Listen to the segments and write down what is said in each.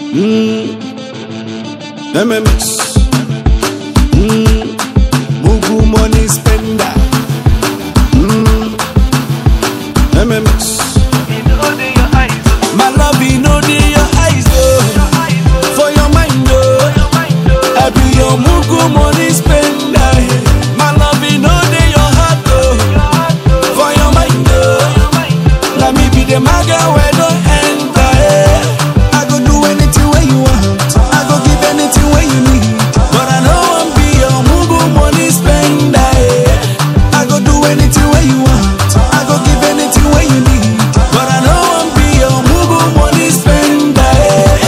Mm. MMS. Mm. Mugu money spender. Mm. MMS. My love, you know the your eyes, oh. For your mind, oh. I be your mugu money spender. My love, you know the your heart, oh. For your mind, oh. Let me be the maga where don't enter, eh. I go do anything where you want. I go give anything where you need. But I know I'm be your mugu money spender, eh. I go do anything where you want. I go give anything where you need. But I know I'm be your mugu money spender, eh.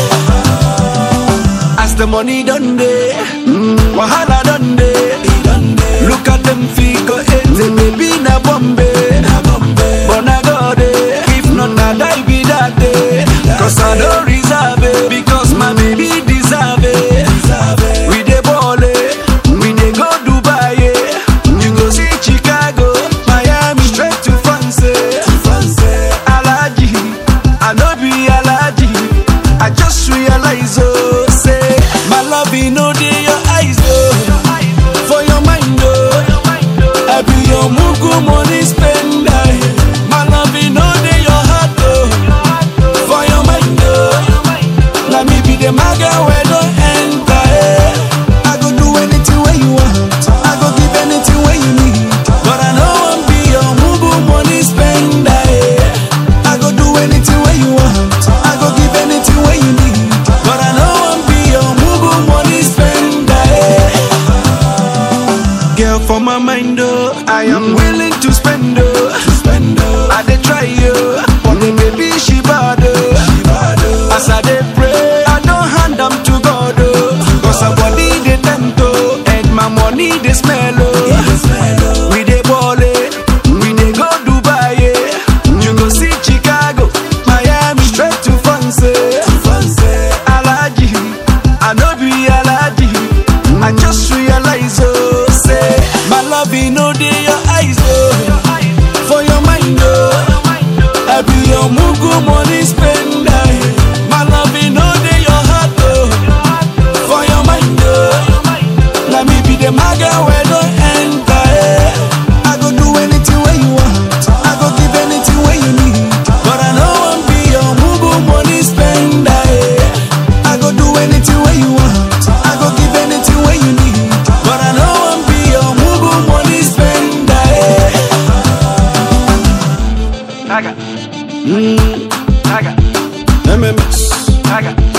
As the money done day, wahala done day. Look at them figure eight, baby na Bombay. But na God eh, if not na die be that day. Cause I don't reserve it, because my baby deserve it. We dey ball eh, we dey go Dubai eh. You go see Chicago, Miami, straight to France. eh. Alaji, I no be Alaji. I just realize oh, say my love you know dey your eyes oh, for your mind oh. I be your mugu money spender. My love you know dey your heart oh, for your mind oh. Let me be the maga where don't enter. eh. I go do anything where you want. I go give anything where you need. But I know I'm be your mugu money spender. eh. I go do anything where you want. I go give anything where you need. But I know I'm be your mugu money spender. eh. Girl, for my mind, oh, I am willing to spend, oh, to spend, oh. I dey try, oh, but the baby she bad, oh. As I dey pray, I don't hand am to God, oh, cause her body dey tempt, oh, and my money dey smell, oh. We dey ball, eh, we dey go Dubai, eh. You go see Chicago, Miami, straight to France, eh. Alaji, I no be Alaji. I just realize, oh, say, my love, you know, dey your eyes, oh, for your mind, oh, I be your mugu money spender. My love, you know, dey your heart, oh, for your mind, oh, let me be the maga where don't enter, eh. I go do anything where you want, I go give anything where you need, but I know I'm be your mugu money spender, eh. I go do anything where you want, I go give anything where you need, but I know I'm be your mugu money spender, eh. Naga, Mm, naga, MMS. naga.